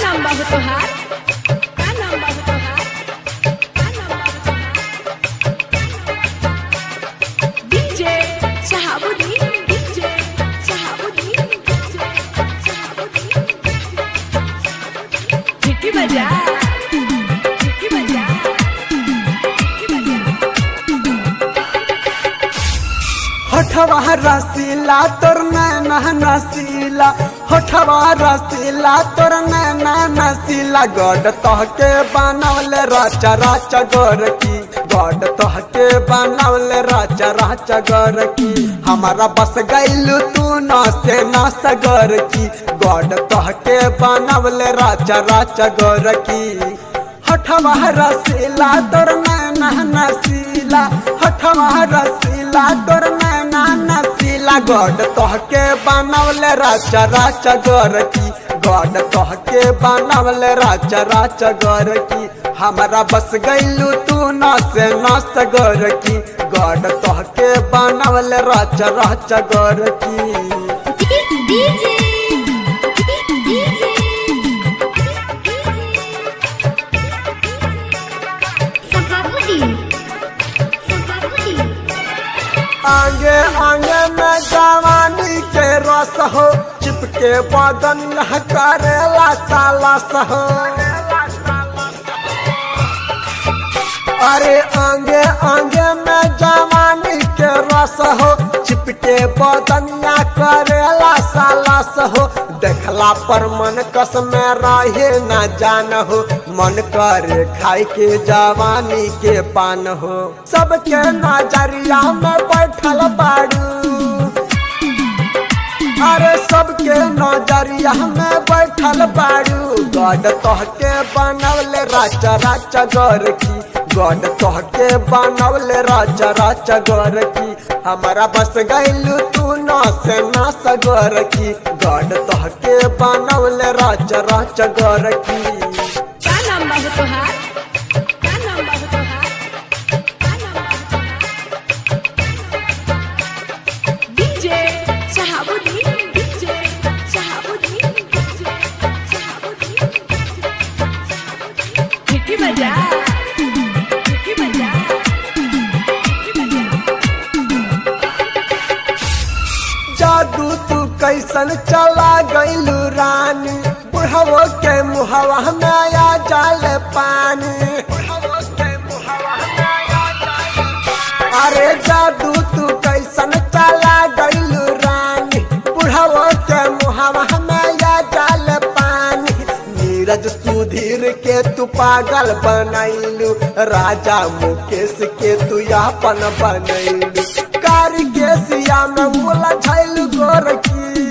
नाम बा हो तोहार का नाम बा हो तोहार का नाम बा हो तोहार DJ Shahabuddin DJ Shahabuddin DJ Shahabuddin ठिकी बजा ठिकी बजा ठिकी बजा होठवा रसीला तोर नैना नसीला होठवा रसीला तोर नैना नसीला गड तहके बनवले राचा राचा गोर की गड तहके बनवले राचा राचा गोर की हमारा बस गैलू तू न से न सगर की गड तहके बनवले राचा राचा गोर की हठवा रसीला तोर नैना नसीला हठवा रसीला तोर नैना नसीला गड तोहके बनवले राचा राचा गोर की गड तोहके बनवले राचा राचा गोर की हमारा बस गैलू तू न से न सगर की गड तोहके बनवले राचा राचा गोर की डीजे डीजे सहाबुद्दीन सहाबुद्दीन आगे आगे में जवानी के रस हो चिपके बदन करेला साला सहो अरे आगे आगे में जवानी के रस हो चिपके बदनिया करेला साला सहो देखला पर मन कस में रहे न जान हो मन करे खाई के जवानी के पान हो सबके नजरिया में बैठल बाड़ू अरे सबके नजरिया में बैठल बाड़ू गड तोहके बनवले राजा राजा गोर की गड तोहके बनवले राजा राजा गोर की हमारा बस गैलू तू न से न सगोर की गड तोहके बनवले राजा राजा गोर की का नाम बा हो तोहार का नाम बा हो तोहार का नाम बा हो तोहार DJ Shahabuddin DJ Shahabuddin DJ Shahabuddin ठिकी बजा ठिकी बजा ठिकी बजा जादू तू कैसन चला गईलू रानी बुढ़वो के मुहवा में आया जाल पानी अरे जादू तू कैसन चला गईलू रानी बुढ़वो के मुहवा में आया जाल पानी नीरज सुधीर के तू पागल बनैलू राजा मुकेश के तू यापन बनैलू कारी के सिया में मुला झैलू गोरकी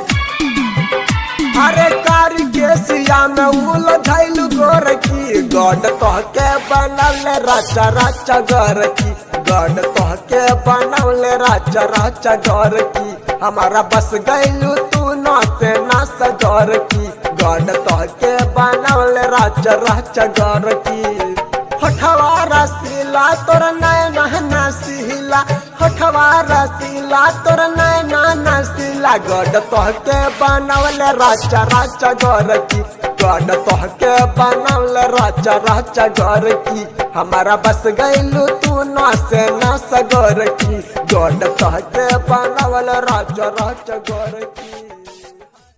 अरे कारी के सिया में मुला झैलू गोरकी गड तोहके बनल राचा राचा गोरकी गड तोहके बनल राचा राचा गोरकी हमारा बस गैलू तू न से न सजोर की गड तोहके बनल राचा राचा गोरकी होठवा रसीला तोर नैना नसीला होठवा रसीला तोर नैना नसीला गड तोहके बनवले राजा राजा गोर की गड तोहके बनवले राजा राजा गोर की हमारा बस गैलू तू न से न सगोर की गड तोहके बनवले राजा राजा गोर की